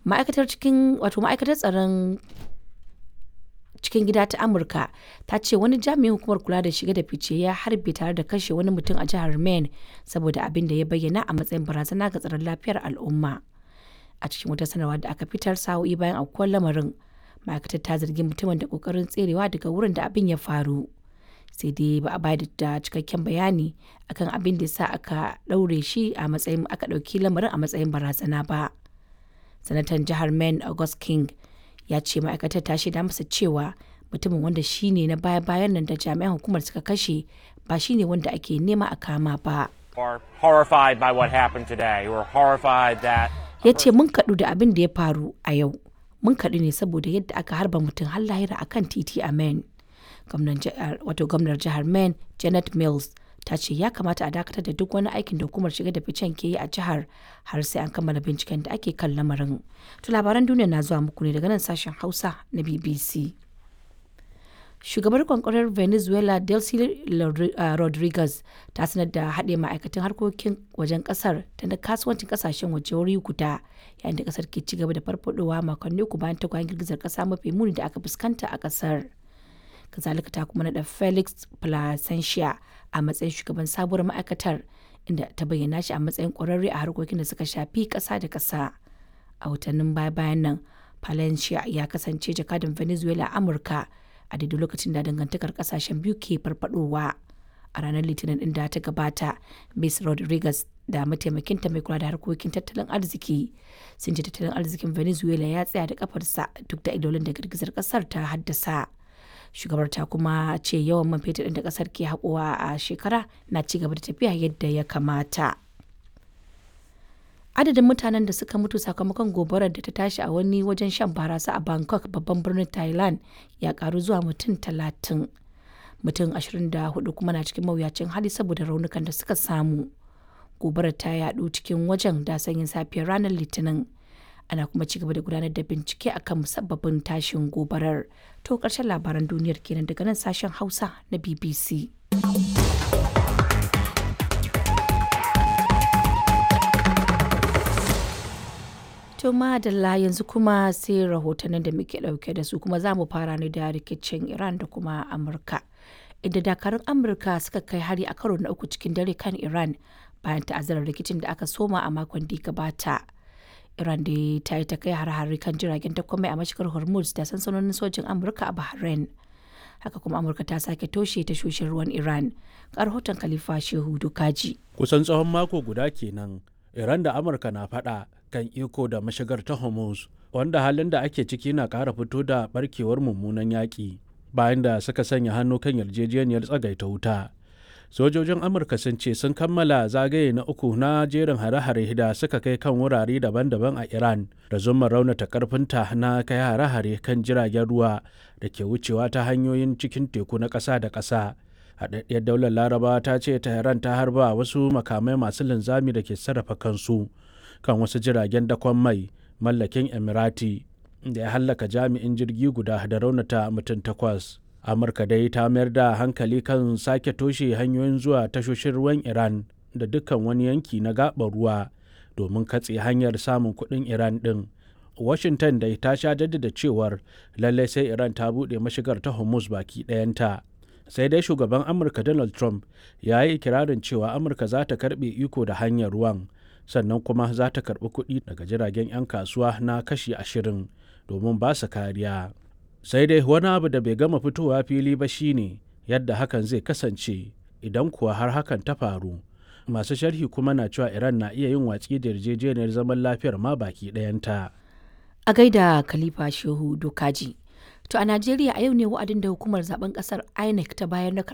ma'aikatar cikin wato ma'aikatar tsaron cikin gida ta amurka ta ce wani jami'in hukumar kula da shige da fice ya harbe tare da kashe wani mutum a jihar maine saboda abin da ya bayyana a matsayin barazana ga tsaron lafiyar al'umma a cikin wata sanarwa da aka fitar sa'o'i bayan aukuwar lamarin ma'aikatar ta zargi mutumin da kokarin tserewa daga wurin da abin ya faru sai dai ba a bayar da cikakken bayani akan abin da sa aka ɗaure shi a matsayin aka ɗauki lamarin a matsayin barazana ba sanatan jihar maine august king ya ce ma'aikatar ta shaida masa cewa mutumin wanda shi ne na baya-bayan nan da jami'an hukumar suka kashe ba shi ne wanda ake nema a kama ba are horrified by what happened today. We're horrified that ya ce mun kaɗu da abin da ya faru a yau mun kaɗu ne saboda yadda aka harba mutum har lahira a kan titi a maine wato gwamnar jihar maine janet mills ta ce ya kamata a dakatar da duk wani aikin da hukumar shiga da ficen ke yi a jihar har sai an kammala binciken da ake kan lamarin to labaran duniya na zuwa muku ne daga nan sashen hausa na bbc shugabar kwankwarar venezuela delcy rodriguez ta sanar da haɗe ma'aikatan harkokin wajen ƙasar da na kasuwancin ƙasashen waje wuri guda yayin da ƙasar ke cigaba da farfadowa makonni uku bayan tagwayen girgizar ƙasa mafi muni da aka fuskanta a ƙasar kazalika ta kuma naɗa felix placentia a matsayin shugaban sabuwar ma'aikatar inda ta bayyana shi a matsayin ƙwararre a harkokin da suka shafi ƙasa da ƙasa a watannin baya-bayan nan palencia ya kasance jakadan venezuela a amurka a daidai lokacin da dangantakar kasashen biyu ke farfadowa a ranar litinin din da ta gabata miss rodriguez da mataimakinta mai kula da harkokin tattalin arziki sun ce tattalin arzikin venezuela ya tsaya da kafarsa duk da idolin da girgizar kasar ta haddasa shugabar ta kuma ce yawan man fetur da kasar ke haƙowa a shekara na ci gaba da tafiya yadda ya kamata adadin mutanen da suka mutu sakamakon gobarar da ta tashi a wani wajen shan barasa a bangkok babban birnin thailand ya karu zuwa mutum talatin mutum 24 kuma na cikin mawuyacin hali saboda raunukan da suka samu gobarar ta yadu cikin wajen da sanyin safiyar ranar litinin ana kuma ci gaba da gudanar da bincike akan musabbabin tashin gobarar to karshen labaran duniyar kenan daga nan sashen hausa na bbc To madalla yanzu kuma sai rahotannin da muke dauke da su kuma za mu fara ne da rikicin Iran da kuma Amurka. Inda dakarun Amurka suka kai hari a karo na uku cikin dare kan Iran bayan ta'azzarar rikicin da aka soma a makon da gabata. Iran da ta yi ta kai har-hari kan jiragen takwamai a mashigar Hormuz da sansanonin sojin Amurka a Bahrain. Haka kuma Amurka ta sake toshe tashoshin ruwan Iran. Ga rahoton Khalifa Shehu Dukaji. Kusan tsawon mako guda kenan Iran da Amurka na faɗa kan iko da mashigar ta Hormuz, wanda halin da ake ciki na ƙara fito da barkewar mummunan yaƙi bayan da suka sanya hannu kan yarjejeniyar tsagaita wuta. Sojojin Amurka sun ce sun kammala zagaye na uku na jerin hare-hare da suka kai kan wurare daban-daban a Iran da zuma raunata karfinta na kai hare-hare kan jiragen ruwa da ke wucewa ta hanyoyin cikin teku na ƙasa da ƙasa. haɗaɗɗiyar daular laraba ta ce tehran ta harba wasu makamai masu linzami da ke sarrafa kansu kan wasu jiragen dakon mai mallakin emirati da ya hallaka jami'in jirgi guda da raunata mutum takwas amurka dai ta mayar da hankali kan sake toshe hanyoyin zuwa tashoshin ruwan iran da dukkan wani yanki na gaɓar ruwa domin katse hanyar samun kuɗin iran ɗin washington dai ta sha jaddada cewar lallai sai iran ta buɗe mashigar ta hormuz baki ɗayanta sai dai shugaban amurka donald trump ya yi ikirarin cewa amurka za ta karbe iko da hanyar ruwan sannan kuma za ta karbi kuɗi daga jiragen 'yan kasuwa na kashi ashirin domin ba su kariya sai dai wani abu da bai gama fitowa fili ba shine yadda hakan zai kasance idan kuwa har hakan ta faru masu sharhi kuma na cewa iran na iya yin watsi da yarjejeniyar zaman lafiyar ma baki ɗayanta a gaida khalifa shehu dokaji To a Najeriya a yau ne wa'adin da hukumar zaben kasar INEC ta bayar na